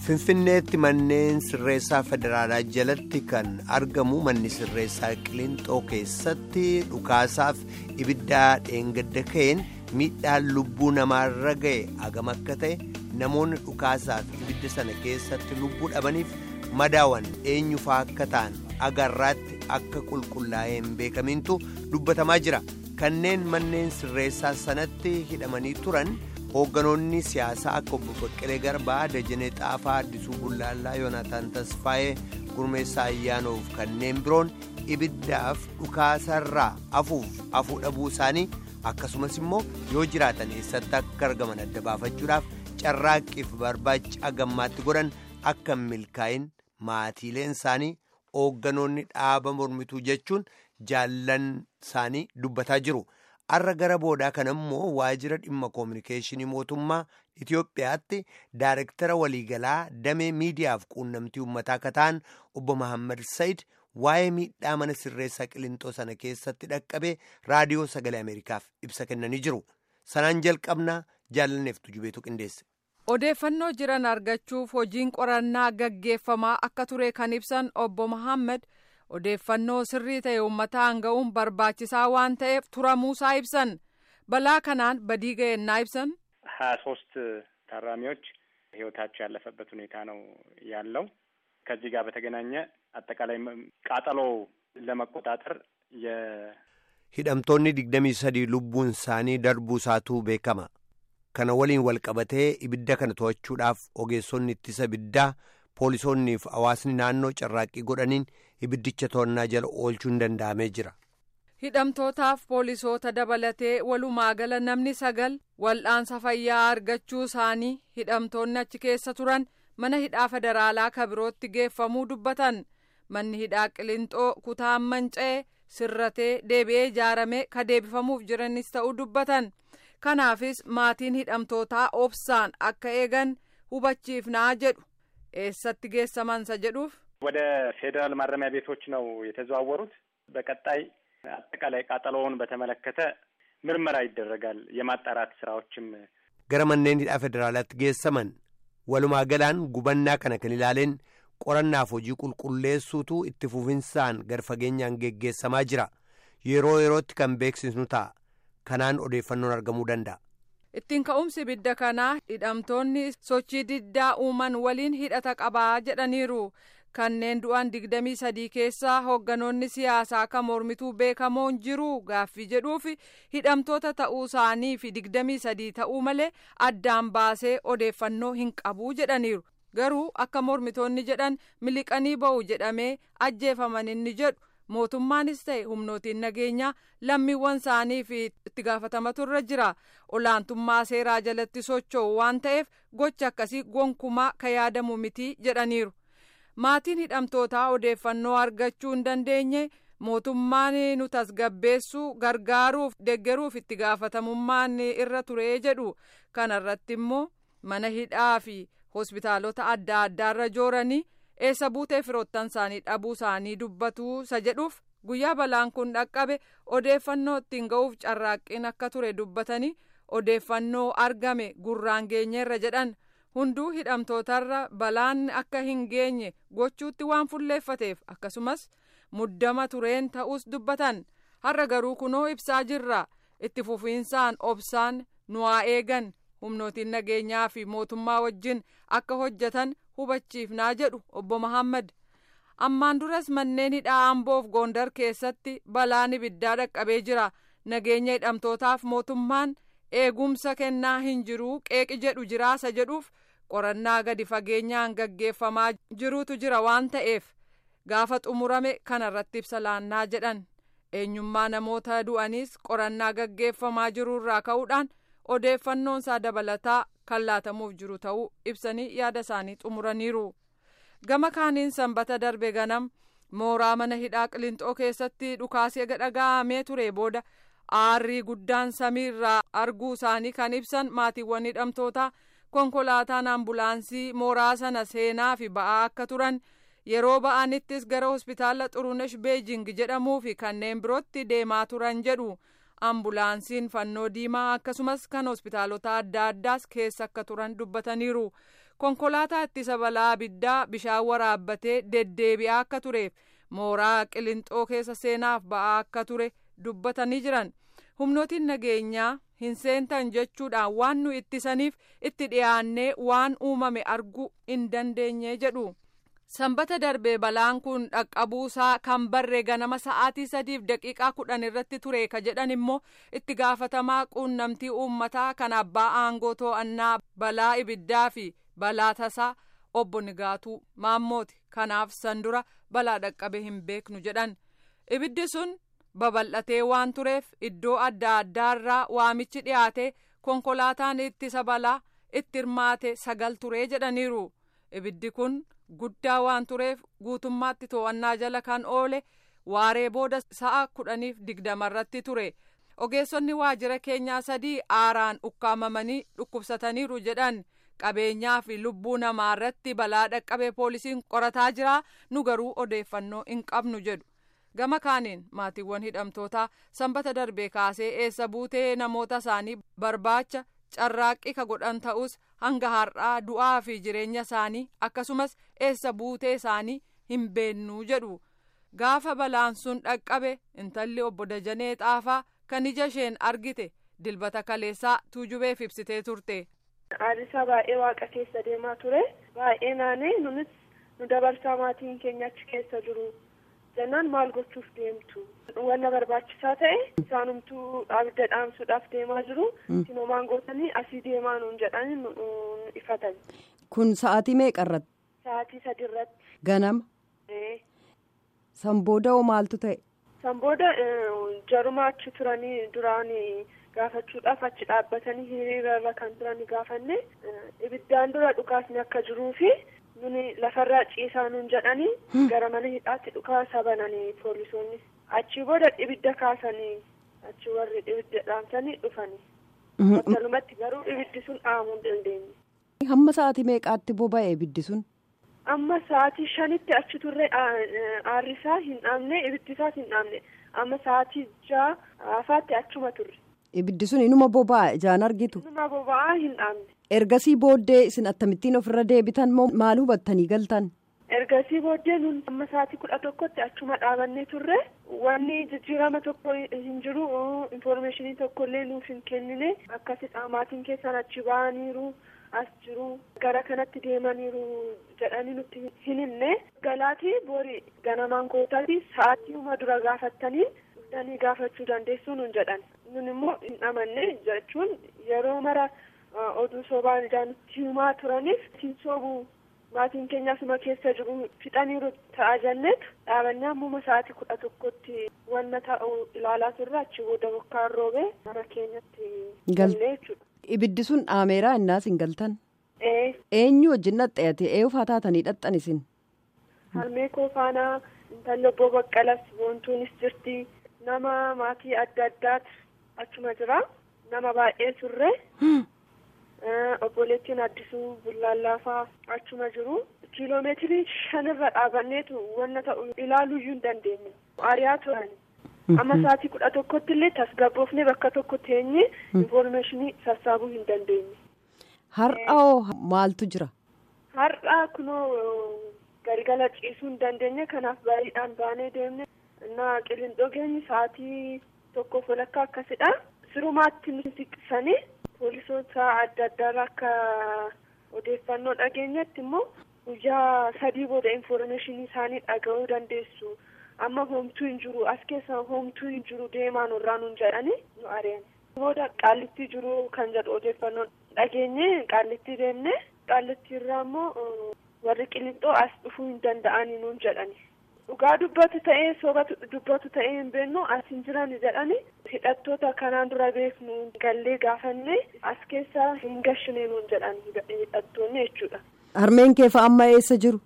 Finfinneetti manneen sirreessaa federaalaa jalatti kan argamu manni sirreessaa Qiliinxoo keessatti dhukaasaaf ibiddaa dheengadda ka'een miidhaan lubbuu namaarra ga'e agam akka ta'e namoonni dhukaasaaf ibidda sana keessatti lubbuu dhabaniif madaawan eenyufaa akka ta'an agarraatti akka qulqullaa'ee hin beekamintu dubbatamaa jira kanneen manneen sirreessaa sanatti hidhamanii turan. hoogganoonni siyaasaa akka obbo Baqqalee Garbaa Dajanee Xaafaa Addisuu Bullaallaa Yoonaataan Tasfaayee Gurmeessaa Ayyaanoof kanneen biroon ibiddaaf dhukaasarraa afuuf afuu dhabuu isaanii akkasumas immoo yoo jiraatan eessatti akka argaman adda baafachuudhaaf carraaqqiif barbaacha gammaatti godhan akka milkaa'in maatiileen isaanii hoogganoonni dhaaba mormituu jechuun jaallan isaanii dubbataa jiru. arra gara boodaa kana immoo waajjira dhimma koominikeeshinii mootummaa Itiyoophiyaatti daarektara waliigalaa damee miidiyaaf quunnamtii uummataa akka ta'an obbo Mahammad Sayid waa'ee miidhaa mana sirreessaa qilintoo sana keessatti dhaqqabee raadiyoo sagalee Ameerikaaf ibsa kennanii jiru. Sanaan jalqabnaa jaalanneef tujubeetu qindeesse. Odeeffannoo jiran argachuuf hojiin qorannaa gaggeeffamaa akka ture kan ibsan obbo Mahammad. odeeffannoo sirrii ta'e uummataan ga'uun barbaachisaa waan ta'eef turamuusaa ibsan balaa kanaan badii ga'ennaa ibsan ሀያ ሶስት ታራሚዎች ህይወታቸው ያለፈበት ሁኔታ ነው ያለው። ከዚህ ጋር በተገናኘ አጠቃላይ ቃጠሎ ለመቆጣጠር የ hidhamtoonni digdamii sadii lubbuun isaanii darbuu isaatu beekama kana waliin walqabatee ibidda kana to'achuudhaaf ogeessonni ittisa ibiddaa poolisoonniif hawaasni naannoo carraaqqii godhaniin ibiddicha to'annaa jala oolchuun danda'amee jira. hidhamtootaaf poolisoota dabalatee walumaa gala namni sagal wal'aansa fayyaa argachuu isaanii hidhamtoonni achi keessa turan mana hidhaa federaalaa kabirootti geeffamuu dubbatan manni hidhaa qilinxoo kutaan manca'ee sirratee deebi'ee ijaaramee ka deebifamuuf jiranis ta'uu dubbatan kanaafis maatiin hidhamtootaa obsaan akka eegan hubachiifnaa jedhu. eessatti geessamansa jedhuuf ወደ ፌዴራል ማረሚያ ቤቶች ነው የተዘዋወሩት። በቀጣይ አጠቃላይ ቃጠሎውን በተመለከተ ምርመራ ይደረጋል። የማጣራት ስራዎችም gara manneen hidhaa federaalaatti geessaman walumaa galaan gubannaa kana kan ilaaleen qorannaaf hojii qulqulleessuutu itti fufinsaan gar fageenyaan geggeessamaa jira yeroo yerootti kan beeksisnu ta'a kanaan odeeffannoon argamuu danda'a. ittiin ka'umsi ibidda kanaa hidhamtoonni sochii diddaa uuman waliin hidhata qabaa jedhaniiru kanneen du'an digdamii sadii keessaa hoogganoonni siyaasaa kan mormituu beekamoon jiru gaaffii jedhuuf hidhamtoota ta'uu isaanii fi digdamii sadii ta'uu malee addaan baasee odeeffannoo hin qabuu jedhaniiru garuu akka mormitoonni jedhan miliqanii ba'u jedhamee ajjeefaman inni jedhu. mootummaanis ta'e humnootiin nageenyaa lammiiwwan isaanii fi itti gaafatamatu irra jira olaantummaa seeraa jalatti socho'u waan ta'eef gocha akkasii gonkumaa ka yaadamu miti jedhaniiru maatiin hidhamtootaa odeeffannoo argachuu hin dandeenye mootummaan nu tasgabbeessuu gargaaruuf deggeruuf itti gaafatamummaan irra turee jedhu kanarratti immoo mana hidhaa fi hospitaalota adda addaarra jooranii. eessa buutee firoottan isaanii dhabuu isaanii dubbatu isa jedhuuf guyyaa balaan kun dhaqqabe odeeffannoo ittiin ga'uuf carraaqqiin akka ture dubbatanii odeeffannoo argame gurraan geenyeerra jedhan hunduu hidhamtootarra balaan akka hin geenye gochuutti waan fulleeffateef akkasumas muddama tureen ta'us dubbatan har'a garuu kunoo ibsaa jirra itti fufiinsaan obsaan nu haa eegan humnootiin nageenyaa fi mootummaa wajjin akka hojjetan hubachiifnaa jedhu obbo Mahammad ammaan duras manneen hidhaa amboof goondar keessatti balaan ibiddaa dhaqqabee jira nageenya hidhamtootaaf mootummaan eegumsa kennaa hin jiruu qeeqi jedhu jiraasa jedhuuf qorannaa gadi fageenyaan gaggeeffamaa jiruutu jira waan ta'eef gaafa xumurame kanarratti ibsa laannaa jedhan eenyummaa namoota du'aniis qorannaa gaggeeffamaa jiruurraa ka'uudhaan odeeffannoon isaa dabalataa kan laatamuuf jiru ta'uu ibsanii yaada isaanii xumuraniiru gama kaaniin sanbata darbe ganam mooraa mana hidhaa qilinxoo keessatti dhukaasee dhaga'amee ture booda aarrii guddaan samiirraa arguu isaanii kan ibsan maatiiwwan hidhamtootaa konkolaataan ambulaansii mooraa sana seenaa fi ba'aa akka turan yeroo ba'anittis gara hospitaala xurunesh beejing jedhamuu fi kanneen birootti deemaa turan jedhu ambulaansiin fannoo diimaa akkasumas kan hospitaalota adda addaas keessa akka turan dubbataniiru konkolaataa ittisa balaa abiddaa bishaan waraabbatee deddeebi'aa akka tureef mooraa qilinxoo keessa seenaaf ba'aa akka ture dubbatanii jiran humnootiin nageenyaa hin seentan jechuudhaan waan nu ittisaniif itti dhiyaannee waan uumame arguu hin dandeenye jedhu. sanbata darbee balaan kun dhaqqabuusaa kan barree ganama sa'aatii sadiif daqiiqaa kudhan irratti ture ka jedhan immoo itti gaafatamaa quunnamtii uummataa kan abbaa aangoo to'annaa balaa ibiddaa fi balaa tasaa obbo Nigaatuu Maammooti kanaaf san dura balaa dhaqqabe hin beeknu jedhan ibiddi sun babal'atee waan tureef iddoo adda addaarraa waamichi dhiyaate konkolaataan ittisa balaa itti hirmaate sagal turee jedhaniiru ibiddi kun. guddaa waan tureef guutummaatti to'annaa jala kan oole waaree booda sa'a kudhaniif digdamarratti ture ogeessonni waajjira keenyaa sadii aaraan ukkaamamanii dhukkubsataniiru jedhan qabeenyaa fi lubbuu namaa irratti balaa dhaqqabe poolisiin qorataa jira nu garuu odeeffannoo hin qabnu jedhu gama kaaniin maatiiwwan hidhamtootaa sanbata darbee kaasee eessa buutee namoota isaanii barbaacha carraaqqii ka godhan ta'us hanga har'aa du'aa fi jireenya isaanii akkasumas eessa buutee isaanii hin beennuu jedhu gaafa balaan sun dhaqqabe intalli obbo Dajanee Xaafaa kan ija isheen argite dilbata kaleessaa tuujubeef ibsitee turte. Qaalisaa baay'ee waaqa keessa deemaa ture baay'ee naanee nunis nu dabarsaa maatiin keenya achi keessa jiru jennaan maal gochuuf deemtu wanna barbaachisaa ta'e isaanumtuu abidda dhaamsuudhaaf deemaa jiru sinomaan gootanii asii deemaa nuun jedhanii nu ifatan. Kun sa'aatii meeqa irratti? Sa'aatii sadi irratti. Ganama. San booda hoo maaltu ta'e? San booda jaruma achi turanii duraan gaafachuudhaaf achi dhaabbatanii hiriirarra kan turani gaafanne ibiddaan dura dhukaasni akka jiruu fi nuni lafarraa ciisaa nuun jedhanii gara mana hidhaatti dhukaasa bananii poolisoonni. achi booda ibidda kaasanii achi warri ibidda dhaamsanii dhufanii. battalumatti garuu ibiddi sun dhaamuu hin dandeenye. hamma sa'aatii meeqaatti boba'e ibiddi sun. amma sa'aatii shanitti achi turre aarrisaa hin dhaamne ibiddisaas hin dhaamne amma sa'aatii ja'a afaatti achuma turre. ibiddi sun inuma boba'a ijaan argitu. inuma boba'aa hin dhaamne. ergasii booddee isin akkamittiin ofirra deebitan moo maal hubattanii galtan. ergasii booddee nun amma sa'aatii kudha tokkotti achuma dhaabannee turre wanni jijjiirama tokko hin jiru infoormeeshinii tokko illee nuuf hin kennine akkasii maatiin keessan achi ba'aniiru as jiru gara kanatti deemaniiru jedhanii nutti hin himne galaatii boori ganamaan kootaati sa'aatiiuma dura gaafattanii dhuftanii gaafachuu dandeessuu nun jedhan nun immoo hin amanne jechuun yeroo mara oduu sobaan ijaa nutti himaa turaniif hin soobuu maatiin keenya asuma keessa jiru fixaniiru ta'a jenneet dhaabannee ammuma sa'aatii kudha tokkotti wanna ta'u ilaalaa turre achi booda bokkaan roobee mana keenyatti gallee jechuudha. Ibiddi sun dhaameeraa innaas hin galtan. Ee. Eenyu wajjin dhaxxeete eeyufaa taatanii dhaxxan isin. Harmee koo faanaa intalli obbo Baqqalas boontuunis jirti nama maatii adda addaatu achuma jira nama baay'ee turre. obboleettiin addisuu bullaallaafaa achuma jiru kiiloomeetirii shanirra dhaabanneetu wanna ta'u ilaaluuyyuu hin dandeenye ari'aa turan amma sa'aatii kudha tokkotti illee tasgabboofnee bakka tokko teenye infoormeeshinii sassaabuu hin dandeenye. Har'aa maaltu jira? Har'aa kunoo galgala ciisuu hin dandeenye kanaaf baay'eedhaan baanee deemne na qilindoo geenye sa'aatii tokkoof walakkaa akkasidha sirumaatti nu siqsanii. poolisoota adda addaarraa akka odeeffannoo dhageenyatti immoo guyyaa sadii booda infoormeeshinii isaanii dhaga'uu dandeessu amma homtuu hin jiru as keessa homtuu hin jiru deemaa nurraa nuun jedhanii nu ari'an booda qaallittii jiru kan jedhu odeeffannoo dhageenye qaallittii deemne qaallittii irraa immoo warri qilixxoo as dhufuu hin danda'anii nuun jedhani dhugaa dubbatu ta'ee soba dubbatu ta'ee hin beennu as hin jiran jedhani hidhattoota kanaan dura beeknu gallee gaafanne as keessa hin gashine nuun jedhan hidhattoonni jechuudha. Harmeen kee fa amma eessa jiru?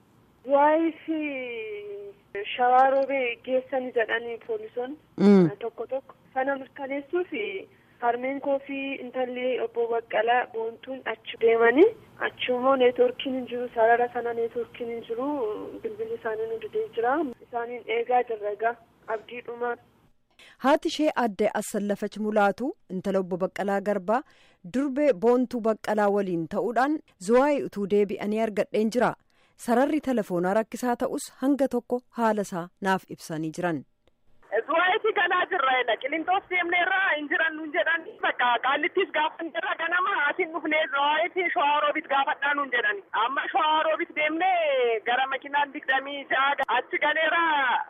Waayif shawaa roobee geessani jedhanii poolisoonni tokko tokko sana mirkaneessuuf harmeen koo fi intalli obbo Baqqalaa boontuun achi deemanii achi immoo neetworkiin hin jiru sarara sana neetworkiin hin jiru bilbilli isaanii nu didee jira isaaniin eegaa jirra egaa abdiidhuma. haati ishee aadde Assallafach Mulaatu intala obbo Baqqalaa Garbaa durbee boontuu Baqqalaa waliin ta'uudhaan Zuwaayii utuu deebi'anii argadheen jira. Sararri telefoonaa rakkisaa ta'us hanga tokko haala isaa naaf ibsanii jiran. Zuwaayitii galaa jirra. Qilinxoos deemneerra hin jiran nuun jedhan bakka qaallittis gaafanneerra ganama asin dhufnee zuwaayitii shawaaroobit gaafadhaa nuun jedhan. Amma shawaaroobit deemnee gara makinaan digdamii ja'a achi galeera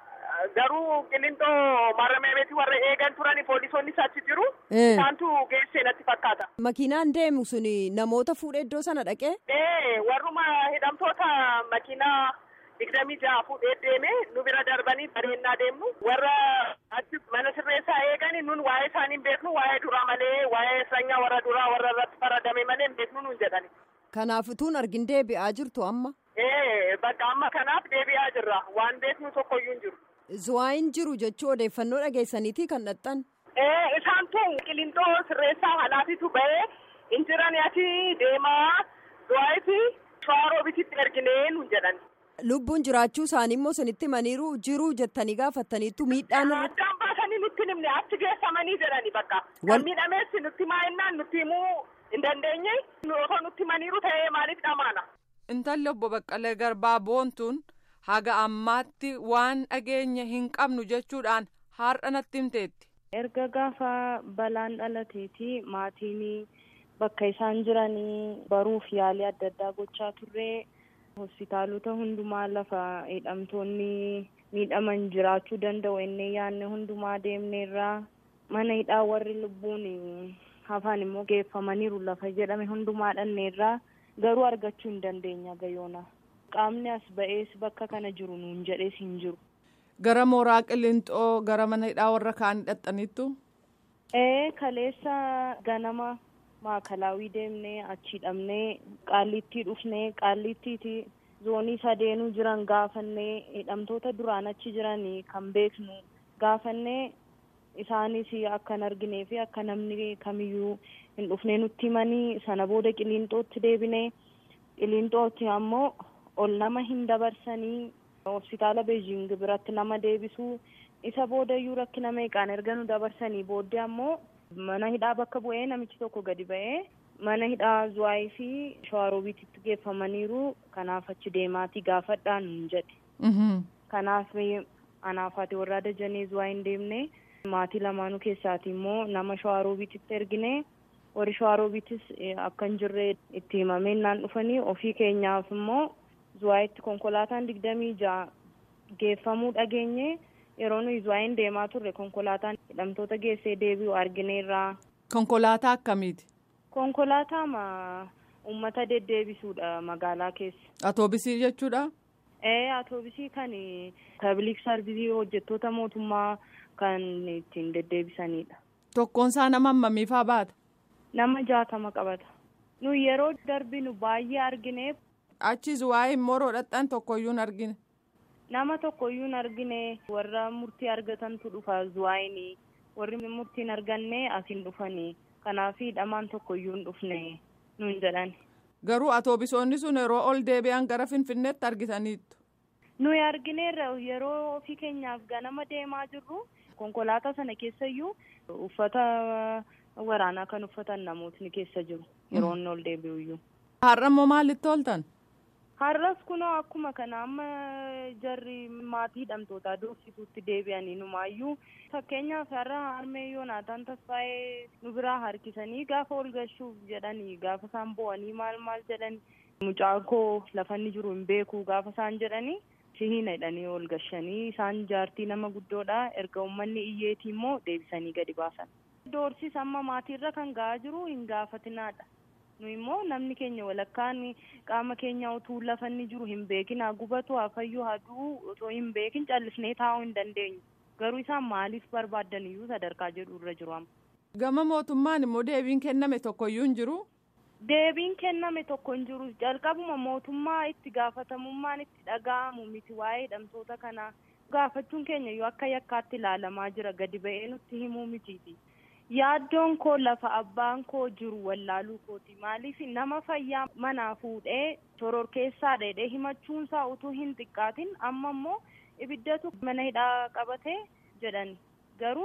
garuu qilinxoo maramee beeti warra eegan turani poolisoonnis achi jiru. Isaantu geessee natti fakkaata. Makiinaan deemu sun namoota fuudhee iddoo sana dhaqee? Ee warruma hidhamtoota makiinaa. digdamii ja'a fuudhee deeme nu bira darbanii bareennaa deemnu warra achi mana sirreessaa eegani nun waa'ee isaanii hin beeknu waa'ee duraa malee waa'ee sanyaa warra duraa warra irratti faradame malee hin beeknu nun jedhani. Kanaaf utuun argin deebi'aa jirtu amma? Ee bakka amma kanaaf deebi'aa jirra waan beeknu tokkoyyuu hin jiru. Zuwaayin jiru jechuu odeeffannoo dhageessaniiti kan dhaxxan? Ee isaantu qilinxoo sirreessaa halaafitu ba'ee hin jirani achi deemaa zuwaayiti shawaroobititti erginee nun jedhani. Lubbuun jiraachuu isaanii immoo sinitti himaniiru jiruu jettanii gaafattaniittu miidhaan irra. Addaan baasanii nutti himne achi geessamanii jedhani bakka. Kan miidhameessi nutti maa'ennaan nutti himuu hin dandeenye osoo nutti himaniiru ta'ee maaliif dhamaana. Intalli obbo Baqqalee Garbaa boontuun haga ammaatti waan dhageenye hin qabnu jechuudhaan har'a natti himteetti. Erga gaafa balaan dhalateeti maatiin bakka isaan jiranii baruuf yaalii adda addaa gochaa turre. hospitaalota hundumaa lafa hidhamtoonni miidhaman jiraachuu danda'u innee yaadne hundumaa deemneerraa mana hidhaa warri lubbuun hafan immoo geeffamaniiru lafa jedhame hundumaa dhanneerraa garuu argachuu hin dandeenya gayoona qaamni as ba'ees bakka kana jiru nuun jedhees hin jiru. Gara mooraa qilinxoo gara mana hidhaa warra kaanii dhaxxaniittu? Ee kaleessa ganama maakalaawii deemnee achi hidhamnee qaallittii dhufnee qaallittiiti zoonii sadeenuu jiran gaafannee hidhamtoota duraan achi jiran kan beeknu gaafannee isaanis akka hin arginee fi akka namni kamiyyuu hin dhufnee nutti himanii sana booda qiliinxootti deebinee qiliinxootti ammoo ol nama hin dabarsanii hospitaala beejing biratti nama deebisuu isa boodayyuu rakkina meeqaan erga nu dabarsanii booddee ammoo mana hidhaa bakka bu'ee namichi tokko gadi ba'ee mana hidhaa zuwaayii fi shawaroobiititti geeffamaniiru kanaaf achi deemaatii gaafadhaa nuun jedhe. Kanaaf anaaf haati warraa dajanii zuwaayii hin deemne maatii lamaanuu keessaati immoo nama shawaroobiititti ergine warri shawaroobiitis akka hin jirre itti himamee naan dhufanii ofii keenyaaf immoo zuwaayitti konkolaataan digdamii ja'a geeffamuu dhageenye. yeroo nuyi zuwaayin deemaa turre konkolaataan hidhamtoota geessee deebi'u argineerraa. Konkolaataa akkamiiti? Konkolaataa ma uummata deddeebisuudha magaalaa keessa. Atoobisii jechuudha? Ee atoobisii kan pabliik sarvisii hojjettoota mootummaa kan ittiin deddeebisanidha. Tokkoon isaa nama hammamiifaa baata? Nama jaatama qabata. Nu yeroo darbinu baay'ee argineef. Achi zuwaayin moroo dhadhaan tokkoyyuu hin argine. nama tokkoyyuu hin argine warra murtii argatantu dhufa zuwaayini warri murtiin arganne asiin dhufanii kanaaf hidhamaan tokkoyyuu hin dhufne nuun jedhan. Garuu atoobisoonni sun yeroo ol deebi'an gara Finfinneetti argitaniittu. Nuyi argineerra yeroo ofii keenyaaf ganama deemaa jirru konkolaataa sana keessayyuu uffata waraanaa kan uffatan namootni keessa jiru yeroo inni ol deebi'uyyuu. Har'a immoo maalitti ooltan? Har'as kunoo akkuma kana amma jarri maatii hidhamtootaa doorsisuutti deebi'anii numaayyuu fakkeenyaaf har'a harmee yoonaataan tasfaa'ee nu biraa harkisanii gaafa ol galchuuf jedhanii gaafa isaan bo'anii maal maal jedhanii mucaan koo lafanni jiru hin beeku gaafa isaan jedhanii sihiina jedhanii ol galchanii isaan jaartii nama guddoodha erga uummanni iyyeetii immoo deebisanii gadi baasan. Doorsis amma maatiirra kan ga'aa jiru hin gaafatinaadha. nu immoo namni keenya walakkaan qaama keenya utuu lafanni jiru hin beekin haa gubatu haa fayyu haa du'u otoo hin beekin callisnee taa'uu hin dandeenyu garuu isaan maaliif barbaadan iyyuu sadarkaa jedhu irra jiru amma. Gama mootummaan immoo deebiin kenname tokkoyyuu hin jiru. Deebiin kenname tokko hin jiru jalqabuma mootummaa itti gaafatamummaan itti dhaga'amu miti waa'ee hidhamtoota kanaa gaafachuun keenya iyyuu akka yakkaatti ilaalamaa jira gadi ba'ee nutti himuu mitiiti. yaaddoon koo lafa abbaan koo jiru wallaaluu kooti maaliif nama fayyaa manaa fuudhee shororkeessaa dheedhee himachuunsaa utuu hin xiqqaatin amma immoo ibiddatu mana hidhaa qabatee jedhan garuu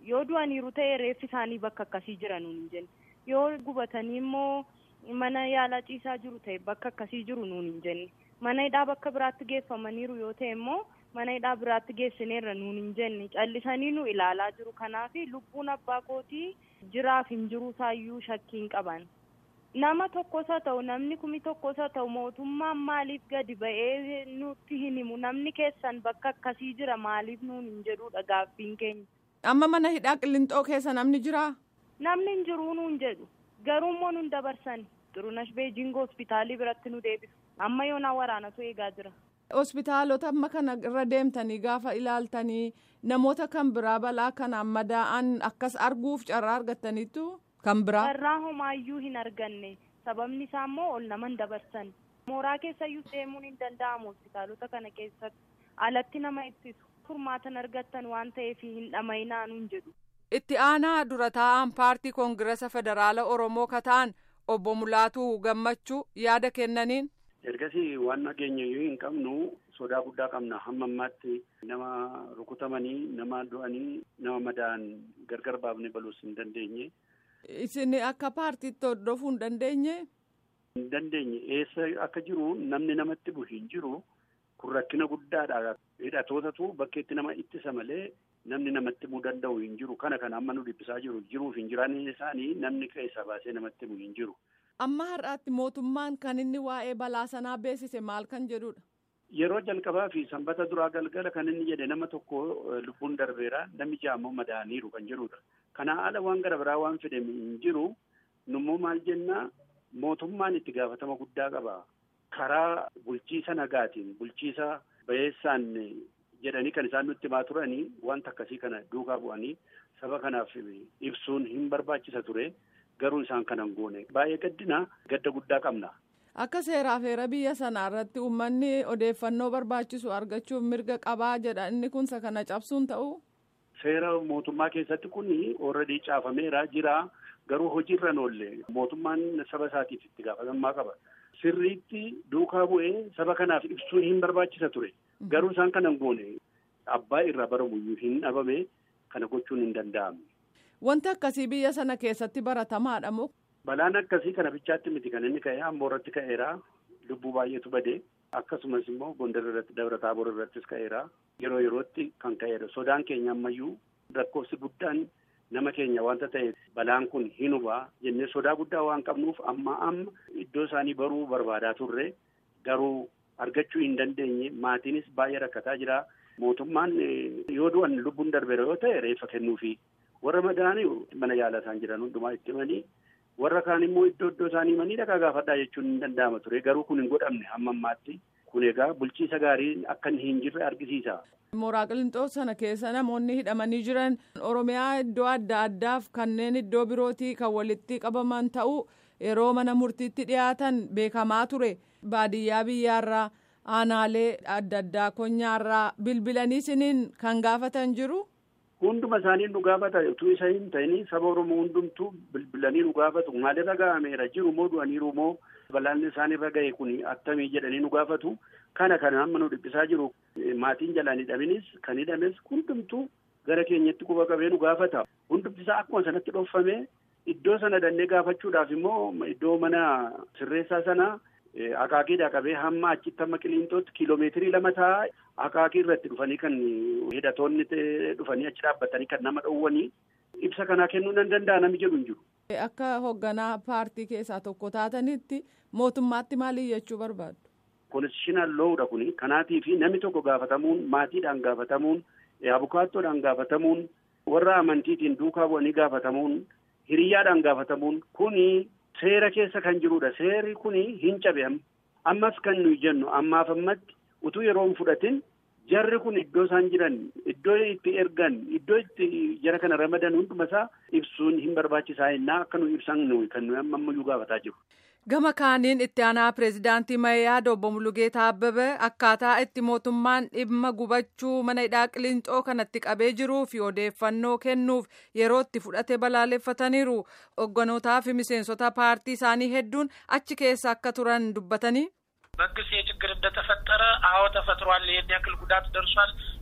yoo du'aniiru ta'e reeffi isaanii bakka akkasii jira nuun hin jenne yoo gubatanii immoo mana yaalaa ciisaa jiru ta'e bakka akkasii jiru nuun hin jenne mana hidhaa bakka biraatti geeffamaniiru yoo ta'e immoo mana hidhaa biraatti geessineerra nuun hin jenne callisanii nu ilaalaa jiru kanaaf lubbuun abbaa kootii jiraaf hin jiru isaayyuu shakkii hin qaban. nama tokkos haa ta'u namni kumi tokkos haa ta'u mootummaan maaliif gadi ba'ee nutti hin himu namni keessan bakka akkasii jira maaliif nuun hin jedhudha gaaffiin keenya. amma mana hidhaa qillinxoo keessa namni jiraa. namni hin jiruu nuun jedhu garuu immoo nun dabarsan xurunash beejingoo hospitaalii biratti nu deebisu amma yoonaa waraanatu eegaa jira. hospitaalota amma kana irra deemtanii gaafa ilaaltanii namoota kan biraa balaa kanaan madaa'an akkas arguuf carraa argattaniittu. kan biraa. Carraa homaayyuu hin arganne sababni isaa immoo ol naman dabarsan mooraa keessayyuu deemuun hin danda'amu hospitaalota kana keessatti alatti nama ittisu furmaatan argattan waan ta'eef hin dhama'inaa nuun jedhu. Itti aanaa dura taa'an paartii koongirasa federaala Oromoo kataan obbo Mulaatuu Gammachuu yaada kennaniin. Ergasii waan nageenya yoo hin qabnu sodaa guddaa qabna hamma ammaatti nama rukutamanii nama du'anii nama madaa'an gargar baafnee baluus hin dandeenye. Isin akka paartiitti hordofuu hin dandeenye. Hin dandeenye eessa akka jiru namni namatti bu'u hin jiru kun rakkina guddaadha. Hidhatootatu bakkeetti nama ittisa malee namni namatti bu'uu danda'u hin jiru kana kana amma nu dhiphisaa jiru jiruuf hin jiraanne isaanii namni keessaa baasee namatti bu'u hin jiru. Amma har'aatti mootummaan kan inni waa'ee balaa sanaa beeksise maal kan jedhudha. Yeroo jalqabaa fi sanbata duraa galgala kan inni jedhe nama tokko lubbuun darbeera namni jaammoo madaa'aniiru kan jedhudha. Kana ala waan gara biraa waan fedhe hin jiru nummoo maal jennaa mootummaan itti gaafatama guddaa qaba. Karaa bulchiisa nagaatiin bulchiisa bayeessaan jedhanii kan isaan nutti himaa turanii wanta akkasii kana duukaa bu'anii saba kanaaf ibsuun hin barbaachisa ture garuu isaan kanan goone baay'ee gaddina gadda guddaa qabna. Akka seeraaf heera biyya sanaa irratti uummanni odeeffannoo barbaachisu argachuuf mirga qabaa jedha inni kunsa kana cabsuun ta'u. Seera mootummaa keessatti kun ooradii caafameera jira garuu hojiirra oolle mootummaan saba isaatiif itti gaafatamummaa qaba. Sirriitti duukaa bu'ee saba kanaaf ibsuun hin barbaachisa ture. Garuu isaan kanan goone abbaa irraa baramuyyuu hin dhabame kana gochuun hin danda'amne. Wanti akkasii biyya sana keessatti baratamaadha moo? Balaan akkasii kana bichaatti miti kan inni ka'e amboo irratti ka'eera lubbuu baay'eetu bade akkasumas immoo gondar irratti dabra taaboor irrattis ka'eera yeroo yerootti kan ka'eera sodaan keenya ammayyuu lakkoofsi guddaan nama keenya wanta ta'e balaan kun hin hubaa jennee sodaa guddaa waan qabnuuf amma amma iddoo isaanii baruu barbaadaa turre garuu argachuu hin dandeenye maatiinis baay'ee rakkataa jira mootummaan yoo du'an lubbuun darbeera yoo ta'e reeffa kennuufi warra madaa'anii mana yaalaa isaan jiran hundumaa itti himanii warra kaan immoo iddoo iddoo isaanii himanii dhaqaa gaafadhaa jechuun hin danda'ama ture garuu kun hin godhamne hamma ammaatti kun egaa bulchiisa gaarii akka hin jirre argisiisa. Mooraa Qilixoo sana keessa namoonni hidhamanii jiran Oromiyaa iddoo adda addaaf kanneen iddoo birootii kan walitti qabaman ta'uu yeroo mana murtiitti dhiyaatan beekamaa ture baadiyyaa biyyaarraa aanaalee adda addaa konyaarraa bilbilanii siniin kan gaafatan jiru. Hunduma isaanii nu gaafata utuu isa hin ta'in saba Oromoo hundumtuu bilbilanii nu gaafatu maalirra ga'ameera jiru moo du'aniiru moo balaan isaanirra ga'e kun attamii jedhanii nu gaafatu kana kana amma nu dhiphisaa jiru maatiin jalaan hidhaminis kan hidhames hundumtuu gara keenyatti quba qabee nu gaafata hundumti isaa akkuma sanatti dhoofame iddoo sana dannee gaafachuudhaaf immoo iddoo mana sirreessaa sana akaakiidhaa qabee hamma achitti hamma qiliintootti kiiloomeetirii lama ta'a akaakii irratti dhufanii kan hidhatoonni dhufanii achi dhaabbatanii kan nama dhowwanii ibsa kanaa kennuu nan danda'a namni jedhu hin jiru. Akka hoogganaa paartii keessaa tokko taatanitti mootummaatti maali jechuu barbaaddu? Konstitushinal loowudha kuni kanaatii fi namni tokko gaafatamuun maatiidhaan gaafatamuun abukaattoodhaan gaafatamuun warra amantiitiin duukaa bu'anii gaafatamuun hiriyyaadhaan gaafatamuun kuni seera keessa kan jirudha seerri kuni hin cabe ammas kan nuyi jennu ammaaf ammatti utuu yeroo hin fudhatin jarri kun iddoo isaan jiran iddoo itti ergan iddoo itti jara kana ramadan hunduma isaa ibsuun hin barbaachisaa innaa akka nu ibsan nuyi kan nuyi amma ammayyuu gaafataa jiru. Gama kaaniin itti aanaa pireezidaantii Mayyaa Obbo Mulugeetaa Abbabee akkaataa itti mootummaan dhimma gubachuu mana hidhaa Qiliinxoo kanatti qabee jiruu fi odeeffannoo kennuuf yeroo itti fudhate balaaleffataniiru. Hogganootaa fi miseensota paartii isaanii hedduun achi keessa akka turan dubbatanii. መንግስት ይህ ችግር እንደተፈጠረ አዎ ተፈጥሯል፣ ይህን ያክል ጉዳት ደርሷል፣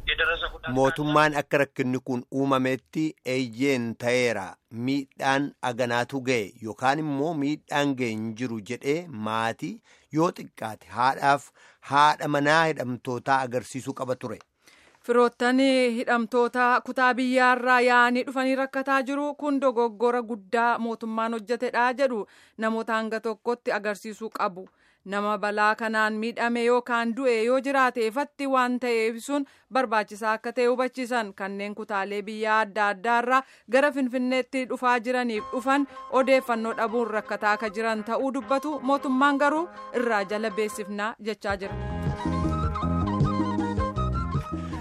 mootummaan akka rakkinni kun uumametti eeyyeen ta'eera miidhaan aganaatu ga'e yookaan immoo miidhaan ga'e hin jiru jedhee maatii yoo xiqqaate haadhaaf haadha manaa hidhamtootaa agarsiisuu qaba ture. Firoottan hidhamtoota kutaa biyyaarraa yaa'anii dhufanii rakkataa jiru kun dogoggora guddaa mootummaan hojjetedha jedhu namoota hanga tokkotti agarsiisuu qabu. Nama balaa kanaan miidhame yookaan du'e yoo jiraate ifatti waan ta'eef sun barbaachisaa akka ta'e hubachiisan kanneen kutaalee biyyaa adda addaarraa gara finfinneetti dhufaa jiraniif dhufan odeeffannoo dhabuun rakkataa akka jiran ta'uu dubbatu mootummaan garuu irraa jala beessifnaa jechaa jira.